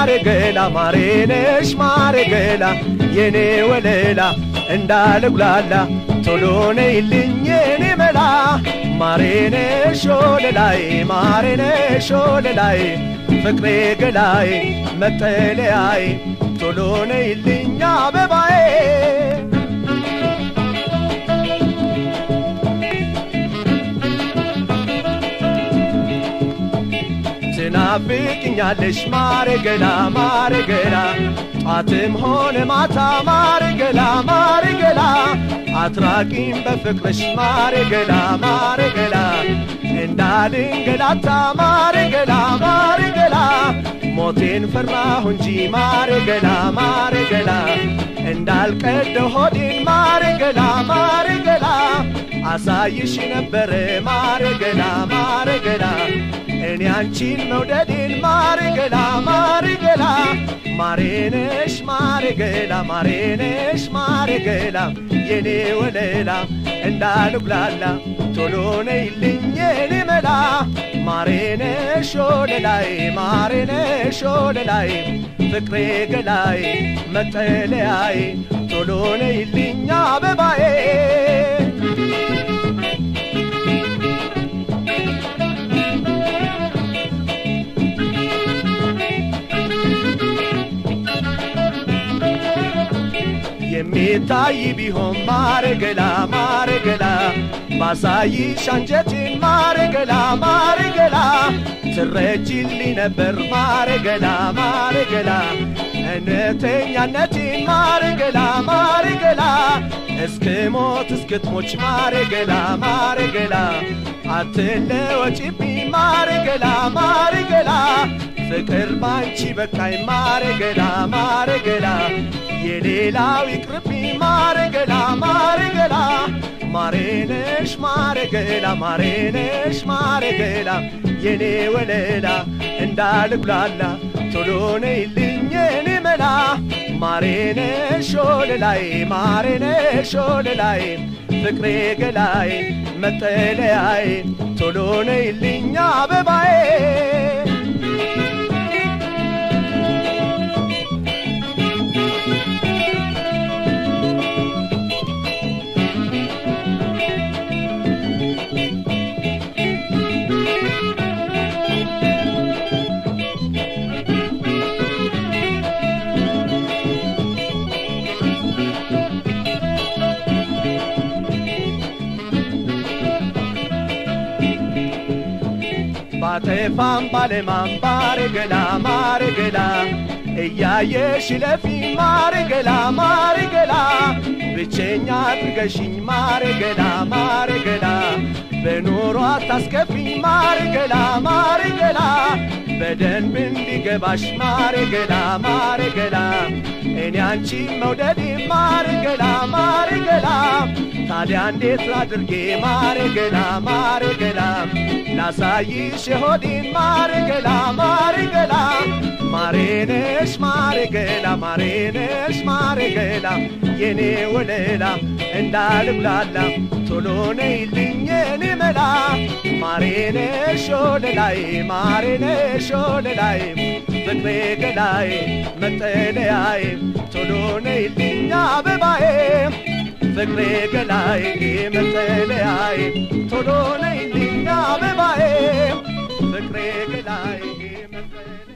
ማሬ ገላ ማሬነሽ ማሬ ገላ የኔ ወለላ እንዳልጉላላ ቶሎ ነይልኝ የኔ መላ ማሬነሽ ወለላይ ማሬነሽ ወለላይ ፍቅሬ ገላይ መጠለያይ ቶሎ ነይልኝ አበባዬ ትናፍቅኛለሽ ማሬ ገላ ማሬ ገላ ጧትም ሆነ ማታ ማሬ ገላ ማሬ ገላ አትራቂም በፍቅርሽ ማሬ ገላ ማሬ ገላ እንዳልንገላታ ማሬ ገላ ማሬ ገላ ሞቴን ፈራሁ እንጂ ማሬ ገላ ማሬ ገላ እንዳልቀደ ሆዴን ማሬ ገላ ማሬ ገላ አሳይሽ ነበረ ማሬ ገላ ማሬ ገላ እኔ አንቺን መውደዴን ማሬ ገላ ማሬ ገላ ማሬነሽ ማሬ ገላ ማሬነሽ ማሬ ገላ የኔ ወለላ እንዳልጉላላ ቶሎ ነይልኝ የኔ መላ ማሬነሽ ወለላይ ማሬነሽ ወለላይ ፍቅሬ ገላይ መጠለያይ ቶሎ ነይልኝ አበባዬ የሚታይ ቢሆን ማረገላ ማረገላ ባሳይሽ አንጀቴን ማረገላ ማረገላ ትረጅልኝ ነበር ማረገላ ማረገላ እውነተኛነቴን ማረገላ ማረገላ እስክ ሞት እስክትሞች ማረገላ ማረገላ አትለወጪብኝ ማረገላ ማረገላ ፍቅር ባንቺ በቃኝ ማረገላ ማረገላ የሌላው ይቅርብኝ ማረገላ ማረገላ ማሬነሽ ማረገላ ማሬነሽ ማረገላ የኔ ወለላ እንዳልጉላላ ቶሎ ነይልኝ የኔ መላ ማሬነሽ ወለላይ ማሬነሽ ወለላይ ፍቅሬ ገላይ መጠለያይ ቶሎ ነይልኝ አበባዬ ባጠፋም ባለማም ባረገላ ማረገላ እያየሽ ለፊ ማረገላ ማረገላ ብቸኛ አድርገሽኝ ማረገላ ማረገላ በኑሮ አታስከፊኝ ማረገላ ማረገላ በደንብ እንዲገባሽ ማረገላ ማረገላ እኔ አንቺ መውደዴ ማረገላ ማረገላ ታዲያ እንዴት አድርጌ ማረገላ ማረገላ ላሳይሽ የሆዴን ማረገላ ማረገላ ማሬነሽ ማረገላ ማሬነሽ ማረገላ የኔ ወለላ እንዳልጉላላ ቶሎ ነይልኝ የኔ መላ ማሬነሽ ወለላይ ማሬነሽ ወለላይ ፍቅሬ ገላይ መጠለያይ ቶሎ ነይልኝ አበባዬ ፍቅሬ ገላይ መጠለያይ ቶሎ ነይልኝ አበባዬ ፍቅሬ ገላይ መጠለያ